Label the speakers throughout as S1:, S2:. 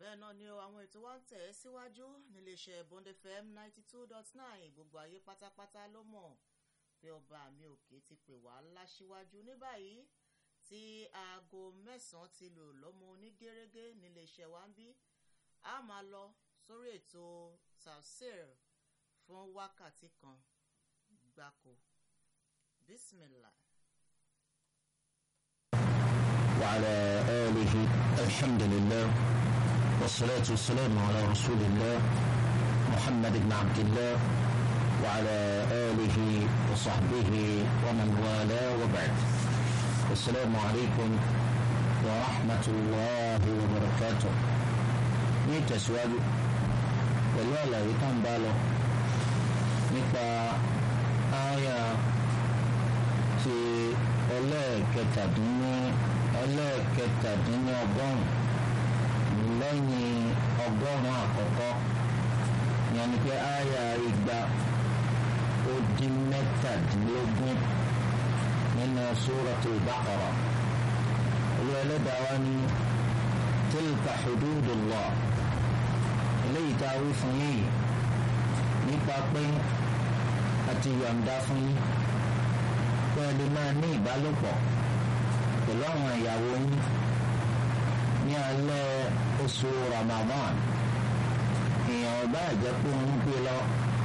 S1: bẹ́ẹ̀ náà ni o àwọn ètò wa ń tẹ̀ ẹ́ síwájú níléeṣẹ́ Bond FM ninety two dot nine gbogbo ayé pátápátá ló mọ̀ pé ọba mi òkè ti pè wá láṣíwájú ní báyìí tí aago mẹ́sàn-án ti lò lọ́mọ onígẹ́rẹ́gẹ́ níléeṣẹ́ wa ń bí a máa lọ sórí ètò tafsir fún wákàtí kan gbáko bismillah.
S2: وعلى آله الحمد لله والصلاة والسلام على رسول الله محمد بن عبد الله وعلى آله وصحبه ومن والاه وبعد السلام عليكم ورحمة الله وبركاته نيت سؤال والوالد يتم باله nípa ááyà ti ẹlẹ́ẹ̀kẹtàdínní ẹlẹ́ẹ̀kẹtàdínní ọgọ́rùn-ún lẹ́yìn ọgọ́rùn-ún àkọ́kọ́ yẹn ni pé ááyà igba ó dín mẹ́tàdínlógún nínú Suratul Baqara olú ẹlẹ́dàá wa ní tilka hududullah eléyìí tá a wí fún yìí nípa pé a ti yọ̀ǹda fún yín pé ẹ lè máa ní ìbálòpọ̀ pẹ̀lú àwọn ìyàwó yín ní alẹ́ oṣù Ramadan èèyàn ọba àjẹpọ̀ ń gbé lọ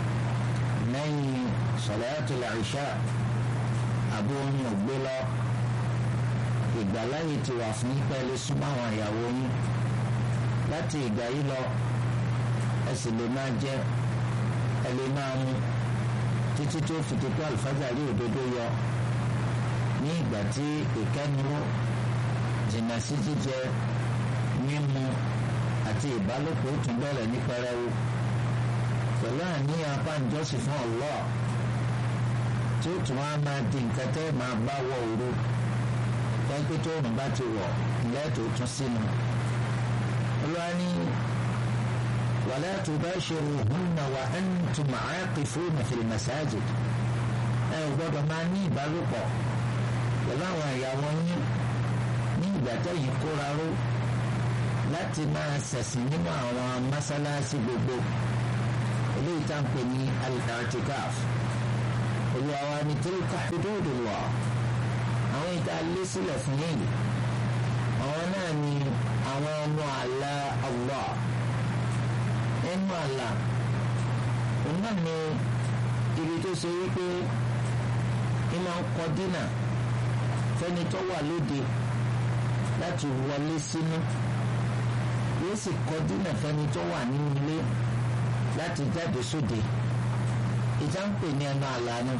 S2: lẹ́yìn salatul Isha àbí oyin ò gbé lọ ìgbàláyè ti wà fún pé ẹ lè súnmọ́ àwọn ìyàwó yín láti ìgbà yìí lọ ẹ sì lè máa jẹ ẹ lè máa mu títí tó fi ti pé àlùfáàjàrí òdodo yọ ní ìgbà tí ìkẹ́nuró jìnnà sí jíjẹ mímu àti ìbálòpọ̀ ó tún bẹ̀rẹ̀ ní pẹrẹwu pẹ̀lú àníyàn apáǹjọ́sìn fún Allah tí ó tún wá máa di nǹkan tẹ́ máa bá wọ òru pẹ́ńpẹ́ tó òun bá ti wọ̀ lẹ́ẹ̀tọ́ tún sínú. olúwa ní wala tubashiruhunna wa antum aaqifuna fil masajid ẹ ò gbọ́dọ̀ máa ní ìbálòpọ̀ pẹ̀lú àwọn ìyàwó yín ní ìgbà tẹ́yìn kóra ró láti máa ṣẹ̀sìn nínú àwọn mọ́sálásí gbogbo eléyìí tá à ń pè ní al-i'tikaf olúwa wa ní tilka hududullah àwọn ìta lé sílẹ̀ fún yìí àwọn náà ni àwọn ọmọ àlà Allah ẹnu àlà òun náà ni ibi tó ṣe wípé ní máa ń kọ dínà fẹ́ni tó wà lóde láti wọlé sínú yóò sì kọ dínà fẹ́ni tó wà nínú ilé láti jáde sóde ìjà ń pè ní ẹnu àlà ni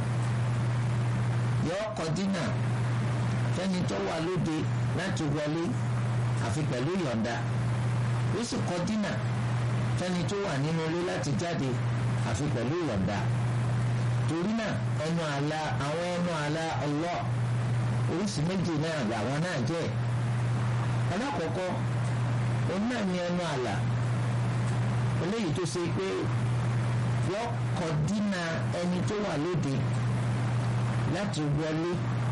S2: yóò kọ dínà fẹ́ni tó wà lóde láti wọlé àfi pẹ̀lú ìyọ̀ǹda yóò sì kọ dínà fẹ́ni tó wà nínú ilé láti jáde àfi pẹ̀lú ìyọ̀ǹda torí náà ẹnu àlà àwọn ẹnu àlà Allah oríṣi méjì náà làwọn náà jẹ́ alákọ̀ọ́kọ́ òun náà ní ẹnu àlà eléyìí tó ṣe pé yọ kọ dínà ẹni tó wà lóde láti wọlé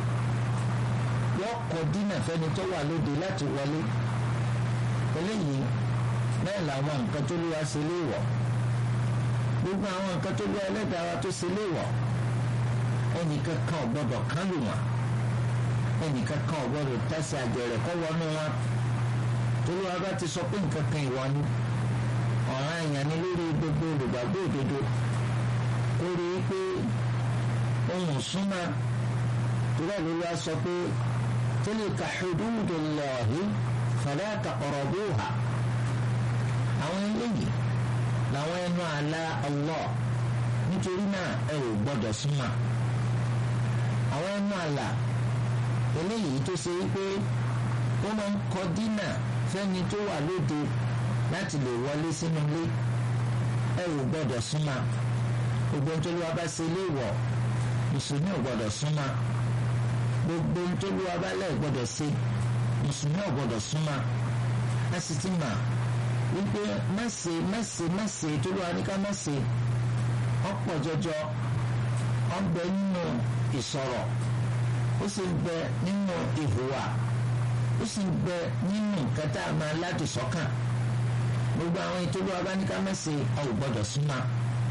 S2: yọ kọ dínà fẹ́ni tó wà lóde láti wọlé eléyìí náà làwọn nǹkan tó lúwa ṣe léèwọ̀ gbogbo àwọn nǹkan tó lúwa ẹlẹ́dàá wa tó ṣe léèwọ̀ ẹnìkan kan ò gbọdọ̀ kán lù wọ́n ẹnìkan kan ò gbọdọ̀ tẹ̀sí àjẹrẹ̀ kọ́ wọnú wọn torí wa bá ti sọ pé nǹkan kan ìwọ ni ọ̀ràn èèyàn ni lórí gbogbo olùgbàgbọ́ òdodo kó rí i pé ohun súnmọ́ torí ẹ̀ ló wá sọ pé tilka hududullahi fala taqrabuha àwọn eléyìí làwọn ẹnu àlà Allah nítorí náà ẹ ò gbọdọ̀ súnmọ́ àwọn ẹnu àlà eléyìí tó ṣe wípé ó máa ń kọ dínà fẹ́ni tó wà lóde láti lè wọlé sínú ilé ẹ ò gbọdọ̀ súnmọ́ gbogbo nítorí wa bá ṣe ilé ìwọ̀ mùsùlùmí ò gbọdọ̀ súnmọ́ gbogbo nítorí wa bá lẹ̀ gbọdọ̀ ṣe mùsùlùmí ò gbọdọ̀ súnmọ́ a sì ti mà wípé má ṣe má ṣe má ṣe torí wa ní ká má ṣe ọ̀pọ̀ jọjọ ọ̀bẹ nínú ìsọ̀rọ̀ ó sì ń bẹ nínú ìhùwà ó sì ń bẹ nínú nǹkan tá a máa láti sọ́kàn gbogbo àwọn ìtòlú abáníká mẹ́sẹ̀ ọ̀ gbọ́dọ̀ súnmọ́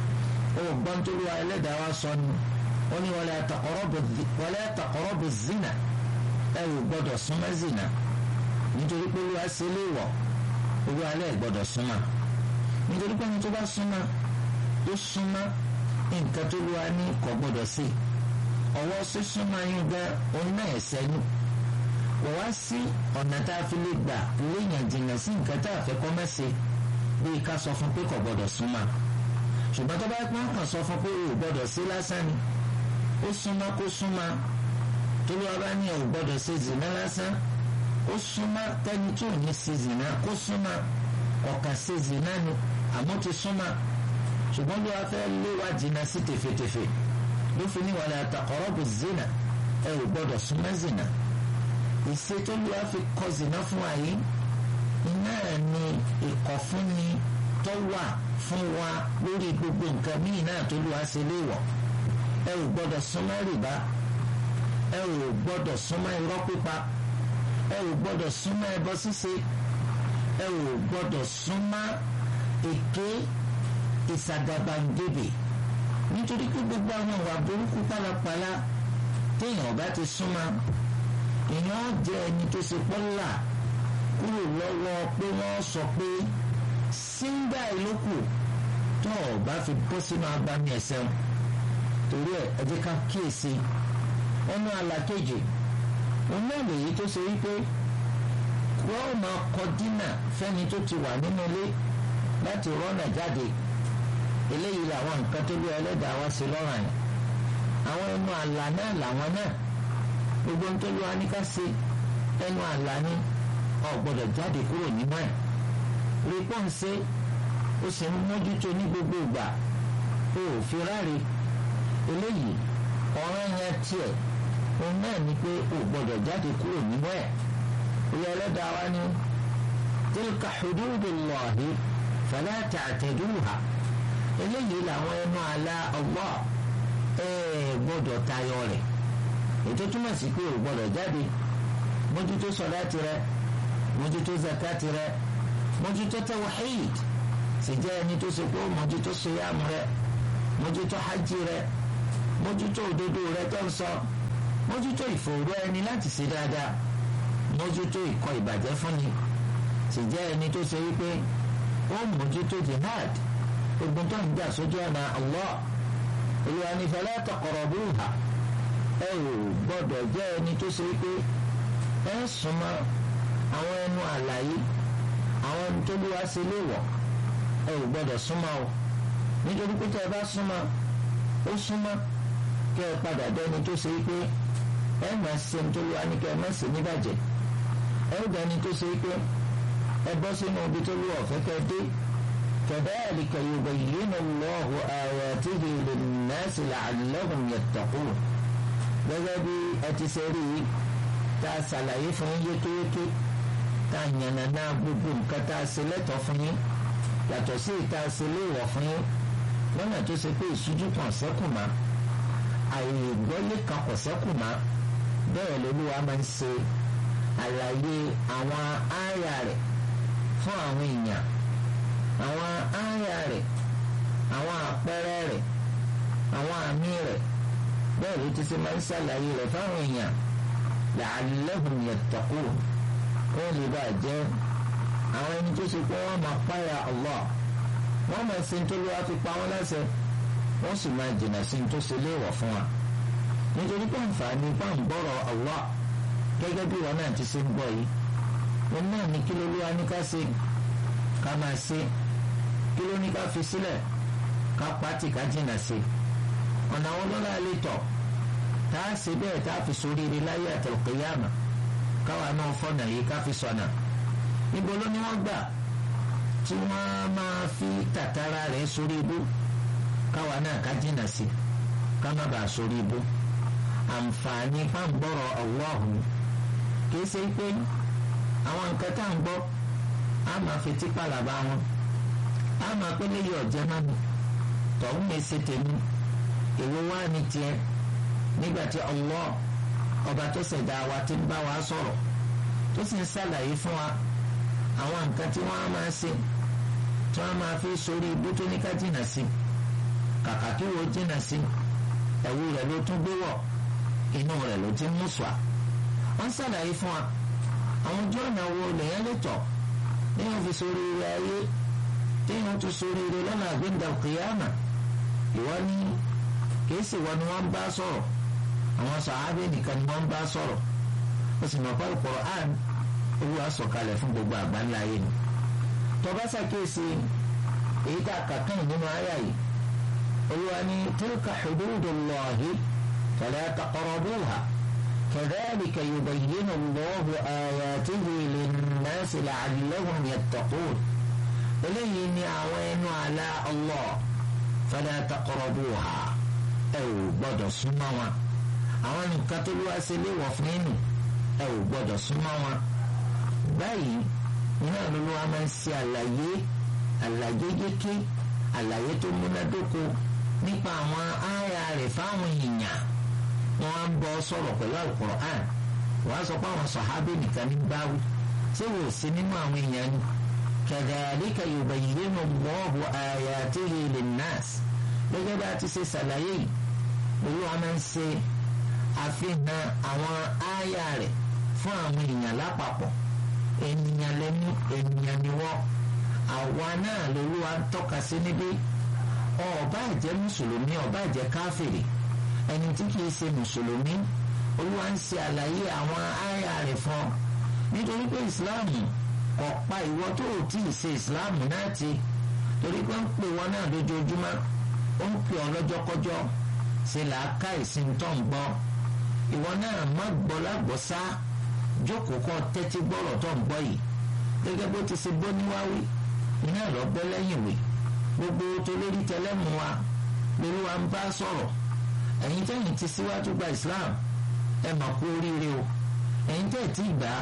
S2: ó gbọ́n tó lu ẹlẹ́dàá wa sọ ni ó ní wala taqrabu zina ẹ ò gbọ́dọ̀ súnmọ́ zina nítorí pé olúwa ṣe léèwọ̀ olúwa alẹ́ gbọ́dọ̀ súnmọ́ nítorí pé ẹni tó bá súnmọ́ tó súnmọ́ nǹkan tó lu wa ní kò gbọ́dọ̀ sí ọwọ́ sísúnmọ́ yín gan òun náà ẹ̀sẹ̀ nù kò wá sí ọ̀nà tá a fi lè gbà léèyàn jìnnà sí nǹkan tá a fẹ́ kọ́ mẹ́sẹ̀ bíi ká sọ fún pé kò gbọ́dọ̀ súnmọ́ ṣùgbọ́n tó bá pọ́n kàn sọ fún pé o gbọ́dọ̀ sí lásán ni ó súnmọ́ kó súnmọ́ tó ló wá bá ní o gbọ́dọ̀ ṣe zìnà lásán ó súnmọ́ kẹ́ni tí ò ní ṣe zìnà kó súnmọ́ ọ̀kà ṣe zìnà ni àmọ́ ti súnmọ́ ṣùgbọ́n ló wá fẹ́ lé wa jìnnà sí tèfètèfè ló fi ní wala taqrabu zina ẹ ò gbọ́dọ̀ súnmọ́ zìnà ìṣe tó ló wá fi kọ zìnà fún wa yìí iná ni ìkọ̀fúnni tó wà fún wa lórí gbogbo nǹkan míì náà tó lù wá sí léèwọ̀ ẹ ò gbọ́dọ̀ súnmọ́ rìbá ẹ ò gbọ́dọ̀ súnmọ́ irọ́ pípa ẹ ò gbọ́dọ̀ súnmọ́ ẹbọ ṣíṣe ẹ ò gbọ́dọ̀ súnmọ́ èké ìsàgàbàǹgebè nítorí pé gbogbo àwọn ìwà burúkú pálapàla téèyàn bá ti súnmọ́ èèyàn jẹ́ ẹni tó ṣe pọ́nlá kúrò lọ́wọ́ pé wọ́n sọ pé síńdà ìlókù tó o bá fi bọ́ sínú agbami ẹ̀sẹ̀ wọn torí ẹ̀ ẹ jẹ́ ká kíyèsí ọ̀nà àlàkejì òun náà lèyí tó ṣe wípé wọ́n máa kọ dínà fẹ́ni tó ti wà nínú ilé láti rọ́nà jáde eléyìí làwọn nǹkan tó lé ẹlẹ́dàá wá sí lọ́rùn àyàn àwọn ẹnu àlà náà làwọn náà gbogbo ń tó lé wa ní ká ṣe ẹnu àlà ni ọ̀ gbọ́dọ̀ jáde kúrò nínú ẹ̀ rí pọ́n ṣe ó sì ń mójútó ní gbogbo ìgbà ó ò fi ráre eléyìí ọ̀ràn yẹn tiẹ̀ òun náà ni pé ó gbọ́dọ̀ jáde kúrò nínú ẹ̀ ilé ẹlẹ́dàá wa ni tilka hududullahi fala ta'taduha eléyìí làwọn ẹnu àlá Allah ẹ gbọ́dọ̀ tayọ rẹ̀ ètò túmọ̀ sí pé ó gbọ́dọ̀ jáde mójútó sọ̀láàtì rẹ̀ mójútó zakati rẹ̀ mójútó tawhid sì jẹ́ ẹni tó ṣe pé mójútó siyam rẹ̀ mójútó hajj rẹ̀ mójútó òdodo rẹ̀ tó ń sọ mójútó ìfòòró ẹni láti ṣe dáadáa mójútó ìkọ̀ ìbàjẹ́ fúnni sì jẹ́ ẹni tó ṣe wípé ó mójútó jihad ogun tó ń jà sójú ọ̀nà Allah olùwà ní fala taqrabuha ẹ ò gbọ́dọ̀ jẹ́ ẹni tó ṣe wípé ẹ súnmọ́ àwọn ẹnu àlàyé àwọn ẹni tó lù wá sí léèwọ̀ ẹ ò gbọ́dọ̀ súnmọ́ o nítorí pé tẹ́ ẹ bá súnmọ́ ó súnmọ́ kẹ́ ẹ padà dẹ́ni tó ṣe pé ẹ máa ṣe ní tó lù wá ní kẹ́ ẹ má ṣe níbàjẹ́ ẹ ó dẹ́ni tó ṣe pé ẹ bọ́ sínú ibi tó lù ọ̀fẹ́ kẹ́ ẹ dé كذلك يبين الله آياته للناس لعلهم يتقون gẹ́gẹ́ bí ẹ ti ṣe rí i tá a ṣàlàyé fún yín yékéyéké tá a yànnà náà gbogbo nǹkan tá a ṣe lẹ́tọ̀ọ́ fún yín yàtọ̀ sí ìta ṣe léèwọ̀ fún yín lọ́nà tó ṣe pé ìṣújú kan ṣẹ́kù má àìgbọ́lé kan kò ṣẹ́kù má bẹ́ẹ̀ lolúwa máa ń ṣe àlàyé àwọn ááyà rẹ̀ fún àwọn èèyàn àwọn ááyà rẹ̀ àwọn àpẹẹrẹ rẹ̀ àwọn àmì rẹ̀ bẹ́ẹ̀ ló ti ṣe máa ń ṣàlàyé rẹ̀ fáwọn èèyàn la'allahum yattaqun wọ́n lè bá jẹ́ àwọn ẹni tó ṣe pé wọ́n máa páyà Allah wọ́n máa ṣe tó lọ́wọ́ fi pa wọ́n láṣẹ wọ́n sì máa jìnnà sí tó ṣe léèwọ̀ fún wa nítorí pé àǹfààní pàǹgbọ́rọ̀ Allah gẹ́gẹ́ bí wọn náà ti ṣe ń gbọ́ yìí wọn náà ní kí ló lówó ní ká ṣe ká máa ṣe kí ló ní ká fi sílẹ̀ ká pàtì ká jìnnà sí ọ̀nà àwọn ọlọ́lá lè tọ̀ tá a ṣe bẹ́ẹ̀ tá a fi sóríire láyé àtọ̀kẹ́yàmà káwa náà fọ̀nà yìí ká fi sọ̀nà níbo ló ní wọ́n gbà tí wọ́n máa fi tàtàrà rẹ̀ sórí ibú káwa náà ká jìnnà sí ká má bàa sórí ibú àǹfààní pàǹgbọ́rọ̀ ọ̀wọ́ọ̀hún kìí ṣe pé àwọn nǹkan tá à ń gbọ́ á máa fi tipa làbá wọn á máa pé léyìí ọ̀jẹ́ náà nù tọ̀hún mi ṣe tèmi èwo wá ní tiẹ̀ nígbà tí Allah ọba tó ṣẹ̀dá wa ti ń bá wa sọ̀rọ̀ tó sì ń ṣàlàyé fún wa àwọn nǹkan tí wọ́n á máa ṣe tí wọ́n máa fi sórí ibú tó ní ká jìnnà sí kàkà kí wo jìnnà sí ẹ̀wù rẹ̀ ló tún gbé wọ̀ inú rẹ̀ ló ti mú sùà wọ́n ṣàlàyé fún wa àwọn ojú ọ̀nà wo lèyàn lè tọ̀ téèyàn fi sórí ire ayé téèyàn tún sórí ire lọ́nà àgbéǹda kìyàmà ìwọ ní kìí sì wọ́n ni wọ́n bá sọ̀rọ̀ àwọn sàábé nìkan ni wọ́n bá sọ̀rọ̀ ó sì mọ̀ pé Al-Qur'an Olúwa sọ̀kalẹ̀ fún gbogbo àgbáńlá ayé ni tọba ṣàkíyèsí èyí tá a kà kàn nínú àyà yìí Olúwa ní tilka hududullahi fala taqrabuha kadhalika yubayyinu Allahu ayatihi linnasi la'allahum yattaqun eléyìí ni àwọn ẹnu àlá Allah fala taqrabuha ẹ ò gbọ́dọ̀ súnmọ́ wọn àwọn nǹkan tó lúwa ṣe léwọ̀ fún inú ẹ ò gbọ́dọ̀ súnmọ́ wọn báyìí iná lólu wa máa ń ṣe àlàyé àlàyé yéké àlàyé tó múnádóko nípa àwọn àyà rẹ̀ fáwọn èèyàn wọn á ń bọ́ sọ̀rọ̀ pẹ̀lú Al-Qur'an wọ́n á sọ pé àwọn sàhábì nìkan ní báwí ṣé wò sí nínú àwọn èèyàn ni kadhalika yubayyinu Allahu ayatihi linnas gẹ́gẹ́ bá a ti ṣe ṣàlàyé yìí lólu wa máa ń ṣe àfihàn àwọn àyà rẹ̀ fún àwọn èèyàn lápapọ̀ ènìyàn lẹ́nu ènìyàn ni wọ́n àwa náà lolúwa ń tọ́ka sí níbí ọba jẹ́ mùsùlùmí ọba jẹ́ káfìrì ẹni tí kìí ṣe mùsùlùmí olúwa ń ṣe àlàyé àwọn àyà rẹ̀ fún ọ nítorí pé ìsìláàmù kò pa ìwọ tó ò tí ì ṣe ìsìláàmù náà ti torí pé ń pè wọn náà lójoojúmọ́ ó ń pè ọ lọ́jọ́kọ́jọ́ ṣe làákà ìsìn tó ń gbọ́ ìwọ náà má gbọ́ lágbọ́ sá jókòó kọ́ tẹ́tí gbọ́rọ̀ tó ń gbọ́ yìí gẹ́gẹ́ bó ti ṣe bó níwáwí iná lọ gbọ́ lẹ́yìn wì gbogbo tó lórí tẹlẹ́mù wa lórí wa ń bá sọ̀rọ̀ ẹ̀yin tẹ́yìn ti síwájú gba Islam ẹ mà kú oríire o ẹ̀yin tẹ́ ẹ̀ tí ì gbà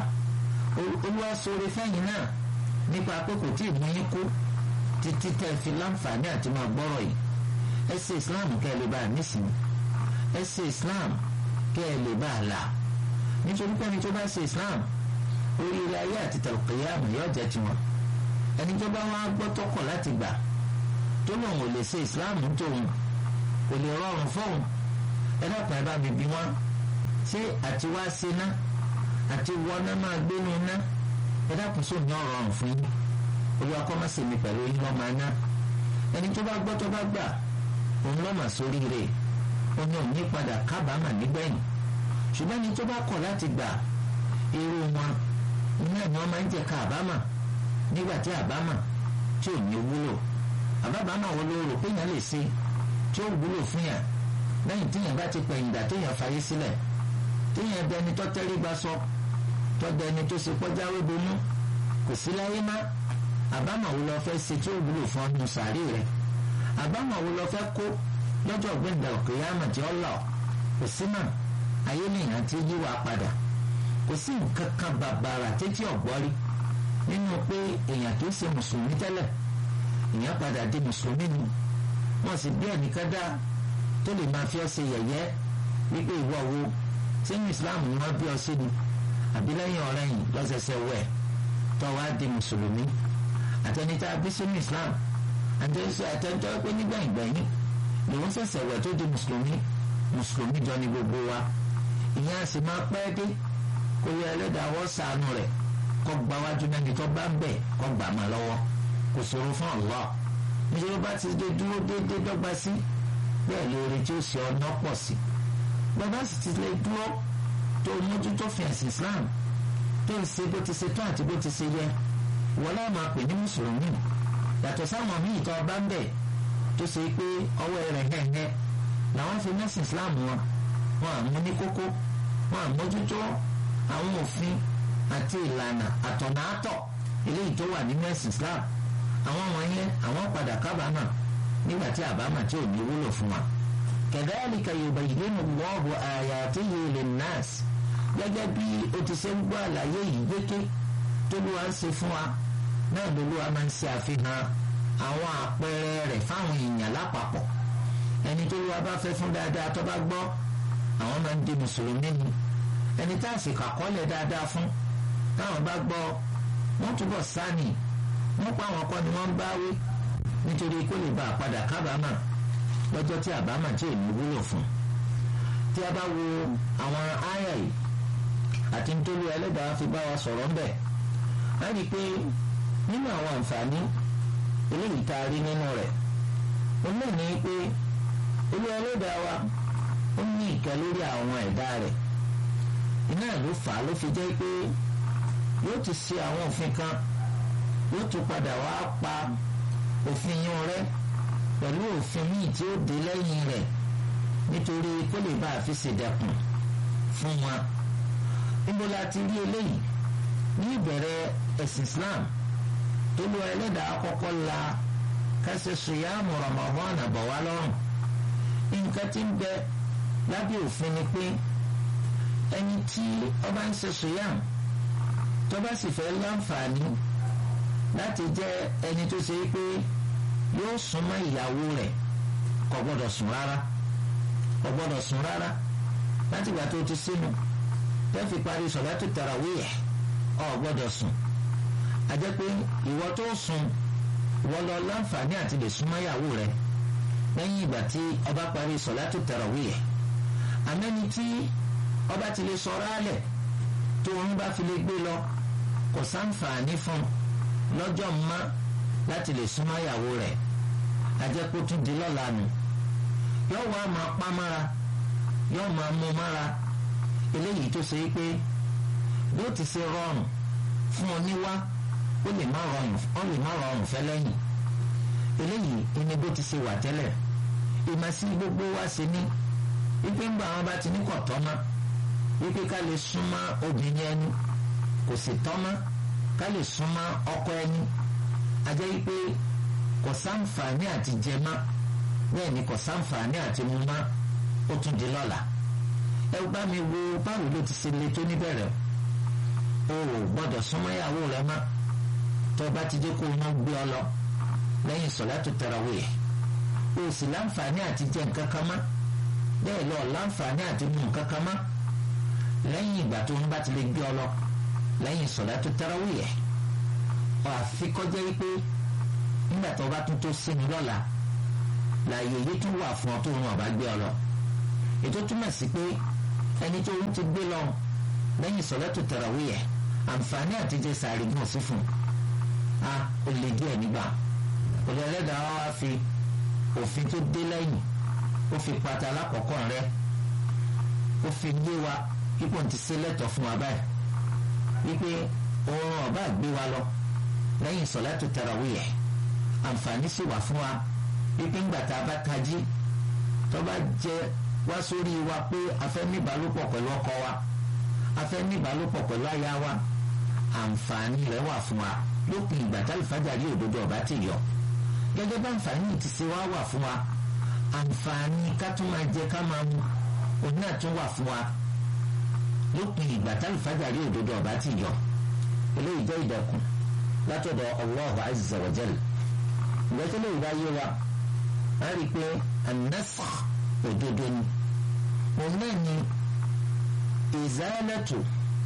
S2: olúwa sọ̀rọ̀ fẹ́yìn náà nípa pé kò tí ì mú yín kú títí tẹ́ ẹ fi láǹfààní àti máa gbọ́rọ̀ yìí ẹ ṣe Islam kẹ́ ẹ lè bá a nísìnyí ẹ ṣe Islam kẹ́ ẹ lè bá a là nítorí pé ẹni tó bá ṣe islam oríire ayé àti tàlùkìyàmù yóò jẹ́ tiwọn ẹni tó bá wá gbọ́ tọkọ̀ láti gbà tó lòun ò lè ṣe islam tóun kò lè rọrùn fóun ẹ dákun ẹ bá mi bí wọn ṣé àti wá ṣe ná àti wọná máa gbénu ná ẹ dákun sóun ní ọ̀rọ̀ fún yín olúwa kọ́ máa ṣe mi pẹ̀lú yín lọ́ọ́ máa ná ẹni tó bá gbọ́ tó bá gbà òun lọ́ọ́ mà sóríire òun ò ní padà kábàámà nígbẹ̀yìn ṣùgbọ́n ní tó bá kọ̀ láti gbà irú wọn iná ni wọ́n máa ń jẹ́ ká àbámà nígbà tí àbámà tí ò ní wúlò àbábámà wọn ló rò pé yẹn lè ṣe tí ó wúlò fún yàn lẹ́yìn tí yẹn bá ti pẹ̀yìn dà téèyàn fàyè sílẹ̀ téèyàn dẹni tó tẹ́rí gba sọ tó dẹni tó ṣe pọ́jáwé bonú kò sí láyé má àbámà wo lọ fẹ́ ṣe tí ó wúlò fún ọdún sàárè rẹ̀ àbámà wo lọ fẹ́ kó lọ́jọ́ gbẹ̀ndà òkè yàmà tí ó lọ kò sí náà ayé nìyẹn ti yí wa padà kò sí nǹkan kan bàbàrà títí ọ̀gbọ́rí nínú pé èèyàn tó ṣe mùsùlùmí tẹ́lẹ̀ èèyàn padà di mùsùlùmí ni wọ́n sì bí ẹnìkan dá tó lè máa fi ọ́ ṣe yẹ̀yẹ́ wípé ìwọ wo sínú islam ni wọ́n bí ọ sí ni àbí lẹ́yìn ọ̀rẹ́ yìí lọ́sẹsẹ wẹ̀ tó wá di mùsùlùmí àtẹnitá bí sínú islam àtẹnitá pé nígbà ìgbẹ̀yìn lòun ṣẹ̀ṣẹ̀ wẹ̀ tó di mùsùlùmí mùsùlùmí jọ ni gbogbo wa ìyẹn a sì máa pẹ́ dé kó yẹ ẹlẹ́dàá wọ́n sànù rẹ̀ kó gba wájú mẹ́ni tó bá ń bẹ̀ kó gbà má lọ́wọ́ kò ṣòro fún Allah nítorí bá ti dé dúró déédéé dọ́gba sí bẹ́ẹ̀ lóore tí ó ṣe ọ̀nà pọ̀ sí bàbá sì ti lè dúró tó mójútó fi ẹ̀sìn Islam tó ń ṣe bó ti ṣe tó àti bó ti ṣe yẹ wọ́n láì máa pè ní mùsùlùmí yàtọ̀ sáwọn míì tó ọba ń bẹ̀ tó ṣe pé ọwọ́ rẹ̀ hẹ́hẹ́ làwọn fi mẹ́sìn Islam wọn wọn àmú ní kókó wọn àmójútó àwọn òfin àti ìlànà àtọ̀nà àtọ̀ eléyìí tó wà nínú ẹ̀sìn Islam àwọn wọ̀nyẹn àwọn padà kábàámà nígbà tí àbámà tí ò ní wúlò fún wa. kadhalika yubayyinu Allahu ayatihi linnas gẹ́gẹ́ bí o ti ṣe ń gbọ́ àlàyé yìí yéké tólúwa ń ṣe fún wa náà lolúwa máa ń ṣe àfihàn àwọn àpẹẹrẹ rẹ̀ fáwọn èèyàn lápapọ̀ ẹni tólúwa bá fẹ́ fún dáadáa tó bá gbọ́ àwọn máa ń di mùsùlùmí ni ẹni tá a sì kàkọ́lẹ̀ dáadáa fún táwọn bá gbọ́ wọ́n túbọ̀ sáni wọ́n pa àwọn kọ́ ni wọ́n ń báwí nítorí kó lè bá a padà kábàámà lọ́jọ́ tí àbámà tí ò ní wúlò fún tí a bá wo àwọn áyà yìí àti nítorí ẹlẹ́dàá fi bá wa sọ̀rọ̀ ń bẹ̀ á rí i pé nínú àwọn àǹfààní eléyìí tá a rí nínú rẹ̀ ó náà ní pé olú ẹlẹ́dàá wa ó ní ìkẹ́ lórí àwọn ẹ̀dá rẹ̀ iná ló fà á ló fi jẹ́ pé yóò ti ṣe àwọn òfin kan yóò tún padà wá pa òfin yún rẹ̀ pẹ̀lú òfin míì tí ó dé lẹ́yìn rẹ̀ nítorí kó lè bá a fi ṣèdẹ̀kùn fún wa níbo la ti rí eléyìí ní ìbẹ̀rẹ̀ ẹ̀sìn Islam tó lu ẹlẹ́dàá kọ́kọ́ la kẹsẹ̀ sùyàmù Ramadan àbọ̀ wá lọ́rùn nǹkan tí ń bẹ lábẹ́ òfin ni pé ẹni tí ọba ń ṣe sùyàmù tó bá sì fẹ́ láǹfààní láti jẹ́ ẹni tó ṣe pé yóò súnmọ́ ìyàwó rẹ̀ kò gbọ́dọ̀ sùn rárá kò gbọ́dọ̀ sùn rárá láti ìgbà tó ti sínú tẹ́ fi parí sọ̀látù tarawih ọ̀ gbọ́dọ̀ sùn a jẹ́ pé ìwọ tó sùn wọ́n lọ láǹfààní àti lè súnmọ́ ìyàwó rẹ̀ lẹ́yìn ìgbà tí ọba parí sọ̀látù tarawih àmẹ́ni tí ọba ti lè sọ̀rọ̀ alẹ̀ tó ń bá fi lè gbé lọ kò sáǹfààní fún lọ́jọ́ mọ́ láti lè súnmọ́ ìyàwó rẹ̀ ajẹ́pọ̀ tún di lọ́la nù yóò wá máa pa mára yóò máa mú mára eléyìí tó ṣe é pé bí ó ti ṣe rọrùn fún oníwá ó lè má rọrùn ó lè má rọrùn fẹ́ lẹ́yìn eléyìí ẹni bó ti ṣe wà tẹ́lẹ̀ ìmọ̀sí gbogbo wa ṣe ní wípé ńgbà wọn bá ti ní kọ̀ tọ́mọ́ wípé ká lè súnmọ́ obìnrin ẹni kò sì tọ́mọ́ ká lè súnmọ́ ọkọ ẹni ajẹ́ wípé kò sáǹfààní àti jẹ mọ́ bẹ́ẹ̀ ni kò sáǹfààní àti mu mọ́ ó tún di lọ́la ẹ bá mi wo báwo ló ti ṣe le tó níbẹ̀rẹ̀ o ò gbọ́dọ̀ súnmọ́ ìyàwó rẹ mọ́ tó o bá ti dé kó o náà gbé ọ lọ lẹ́yìn sọ̀látù tarawih o sì láǹfààní àti jẹ nǹkan kan mọ́ bẹ́ẹ̀ lọ láǹfààní àti mu nǹkan kan mọ́ lẹ́yìn ìgbà tó ń bá ti lè gbé ọ lọ lẹ́yìn sọ̀látù tarawih àfikọ́jẹ́ wípé nígbà tó bá tún tó sínú lọ́la láàyè yìí tún wà fún ọ tó rún ọ̀bá gbé ọ lọ ètò túmọ̀ sí pé ẹni tó ń ti gbé lọ lẹ́yìn sọ̀látù tarawih àǹfààní àtijọ́ sàárì gùn sí fún a ó lè díẹ̀ nígbà òde ẹlẹ́dàá wa fi òfin tó dé lẹ́yìn ó fi pata alákọ̀ọ́kọ́ rẹ ó fi yé wa ipò ti ṣe lẹ́tọ̀ fún wa báyìí wípé oorun ọba gbé wa lọ lẹ́yìn sọ̀látù tarawih àǹfààní sì wà fún wa wípé ńgbà tá a bá tají tó bá jẹ wá sórí wa pé a fẹ́ ní ìbálòpọ̀ pẹ̀lú ọkọ wa a fẹ́ ní ìbálòpọ̀ pẹ̀lú aya wa àǹfààní rẹ̀ wà fún wa lópin ìgbà tá àlùfáàjàrí òdodo ọba ti yọ gẹ́gẹ́ bá àǹfààní ti ṣe wá wà fún wa àǹfààní ká tún máa jẹ ká máa mu òun náà tún wà fún wa lópin ìgbà tá àlùfáàjàrí òdodo ọba ti yọ eléyìí jẹ́ ìdẹ̀kùn látọ̀dọ̀ Allahu azza wa jal ìgbẹ́tẹ́lẹ̀ ìbáyé wa a rí i pé an-nasakh òdodo ni òun náà ni izalatu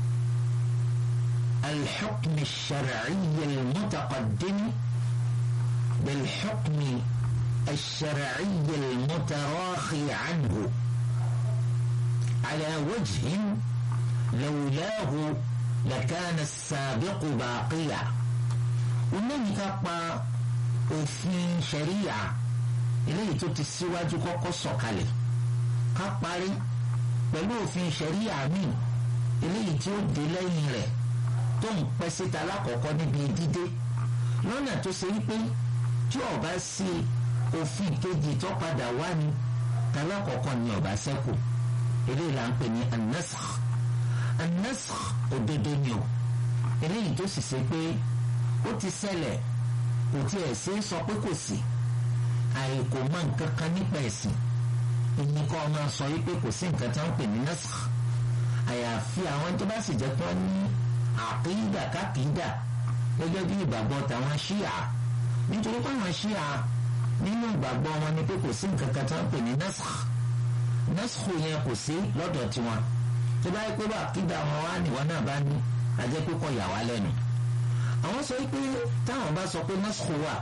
S2: al-hukm ash-shar'i al-mutaqaddim bil-hukm ash-shar'i al-mutarakhi anhu ala wajhin lawlahu lakana as-sabiqu baqiya onáyìí ká pa òfin ṣẹ̀ríyà eléyìí tó ti síwájú kọ́kọ́ sọ̀kalẹ̀ ká parí pẹ̀lú òfin ṣẹ̀ríyà míì eléyìí tí ó dé lẹ́yìn rẹ̀ tó ń pẹ́ síta lákọ̀ọ́kọ́ níbi dídé lọ́nà tó ṣe wípé tí ọba sí òfin kejì tó padà wá ní talákọ̀ọ́kọ́ ni ọba ṣẹ́kù eléyìí là ń pè ní an-nasakh an-nasakh òdodo ni o eléyìí tó sì ṣe pé ó ti ṣẹlẹ̀ kò tiẹ̀ ṣe é sọ pé kò sí àìkò mọ nǹkan kan nípa ẹ̀sìn ìyẹn kọ́ máa sọ wípé kò sí nǹkan tí wọ́n pè ní nasakh àyàfi àwọn tó bá sì jẹ́ pé wọ́n ní àkídà kákìdà gẹ́gẹ́ bí ìgbàgbọ́ tàwọn ṣíà nítorí pé àwọn ṣíà nínú ìgbàgbọ́ wọn ni pé kò sí nǹkan kan tí wọ́n pè ní nasakh nasakh yẹn kò sí lọ́dọ̀ tiwọn tó bá yẹ pé bá àkídà wọn wá níwọ̀n náà bá ní ajẹ́ pé kọ́ yà wá lẹ́nu àwọn sọ pé táwọn bá sọ pé naskhu wà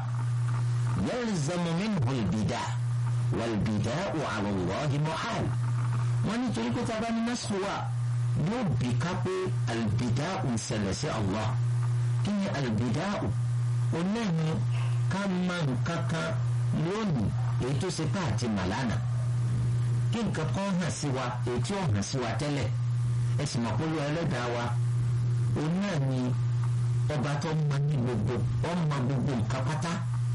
S2: yalzamu minhu al-bida wal-bida'u 'ala Allahi muhal wọ́n nítorí pé tábà ní naskhu wà yóò bí ká pé al-bida'u ń ṣẹlẹ̀ sí Allah kí ni al-bida'u onáyìn ká máa nǹkan kan lónìí èyí tó ṣe pé àti màlánà kí nǹkan kan hàn sí wa èyí tí ó hàn sí wa tẹ́lẹ̀ ẹ sì mọ̀ pé olú ẹlẹ́dàá wa òun náà ni ọba tó mọ ní gbogbo ọmọ gbogbo nǹkan pátá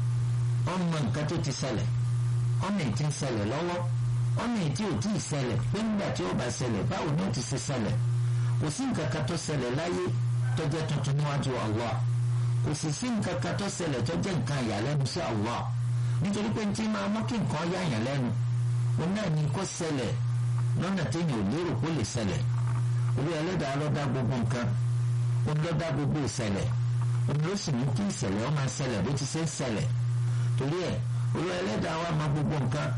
S2: ọmọ nǹkan tó ti ṣẹlẹ̀ ọmọ èyí tí ń ṣẹlẹ̀ lọ́wọ́ ọmọ èyí tí ò tí ì ṣẹlẹ̀ pé nígbà tí ó bá ṣẹlẹ̀ báwo ni ó ti ṣe ṣẹlẹ̀ kò sí nǹkan kan tó ṣẹlẹ̀ láyé tó jẹ́ tuntun níwájú Allah kò sì sí nǹkan kan tó ṣẹlẹ̀ tó jẹ́ nǹkan ìyàlẹ́nu sí Allah nítorí pé tí máa mú kí nǹkan yáyàn lẹ́nu òun náà ni kó ṣẹlẹ̀ lọ́nà téèyàn ò lérò kó lè ṣẹlẹ̀ olú ẹlẹ́dàá ló dá gbogbo nǹkan òun ló dá gbogbo ìṣẹ̀lẹ̀ òun ló sì mú kí ìṣẹ̀lẹ̀ ó máa ṣẹlẹ̀ bó ti ṣe ń ṣẹlẹ̀ torí ẹ̀ olú ẹlẹ́dàá wa mọ gbogbo nǹkan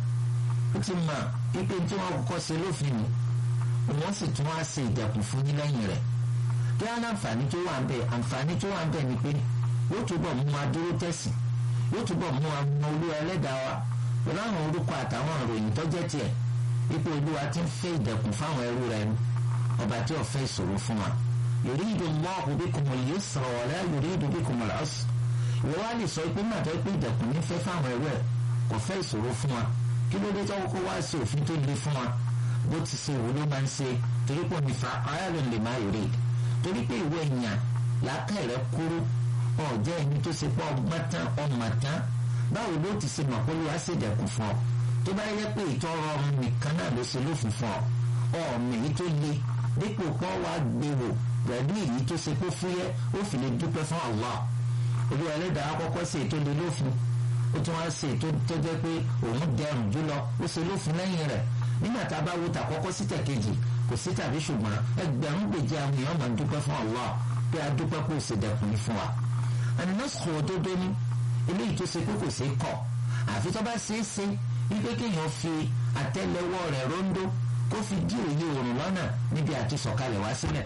S2: ó ti mọ pípé tí wọ́n kọ́kọ́ ṣe lófin ni òun sì tún wá ṣe ìdẹ̀kùn fún yín lẹ́yìn rẹ̀ kí á láǹfààní tó wà ń bẹ̀ àǹfààní tó wà ń bẹ̀ ni pé yóò túbọ̀ mú wa dúró tẹ̀sìn yóò túbọ̀ mú wa mọ olú ẹlẹ́dàá wa pẹ̀lú àwọn orúkọ àtàwọn ìròyìn tó jẹ́ tiẹ̀ wípé olúwa ti ń fẹ́ ìdẹ̀kùn fáwọn ẹrú rẹ̀ ni ọba tí ò fẹ́ ìṣòro fún wa yuridu Allahu bikumul yusra wa la yuridu bikumul usra ìwọ wá lè sọ pé màtọ́ pé ìdẹ̀kùn ní fẹ́ fáwọn ẹrú ẹ̀ kò fẹ́ ìṣòro fún wa kí ló dé tó kó wá sí òfin tó le fún wa bó ti ṣe ìwò ló máa ń ṣe torí pé òní fa ayáàlú lè má yòrè torí pé ìwé èèyàn làákàyè rẹ kúrú ọ̀jẹ́ ẹni tó ṣe pé ọgbọ́n tán ọmọ tán báwo ló ti ṣe mọ̀ pé olúwa ṣèdẹ̀kùn fún ọ tó bá yẹ pé ìtọ́ ọrọ̀run nìkan náà ló ṣe lófin fún ọ ọ̀mọ èyí tó le dípò pọ́n wá gbèrò pẹ̀lú èyí tó ṣe pé fúyẹ́ ó fi lè dúpẹ́ fún Allah olúwa ẹlẹ́dàá kọ́kọ́ ṣe ètò lè lófin ó tún wá ṣe ètò tó jẹ́ pé òun dẹrùn jùlọ ó ṣe lófin lẹ́yìn rẹ̀ nígbà tá a bá wo tàkọ́kọ́ sí tẹ̀kejì kò sí tàbí ṣùgbọ́n ẹgbẹ̀rún gbèjì àwọn èèyàn máa ń dúpẹ́ fún Allah pé a dúpẹ́ pé ó ṣe dẹkùn fún wa ẹni náà sọ òdodo ní eléyìí tó ṣe pé kò ṣeé kọ̀ àfi tó bá ṣeé ṣe wípé kéèyàn fi àtẹ́lẹwọ́ rẹ̀ róńdó kó fi dí òye òrùn lọ́nà níbi àti sọ̀kalẹ̀ wá sílẹ̀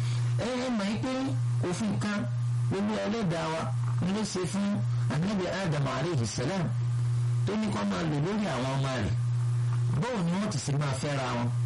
S2: ẹ ẹ mọ̀ ẹ́ pé òfin kan olú ẹlẹ́dàá wa ló ṣe fún anabi adam aleyhi salam tó ní kó máa lò lórí àwọn ọmọ rẹ̀ bóun ni wọ́n ti sì máa fẹ́ra wọn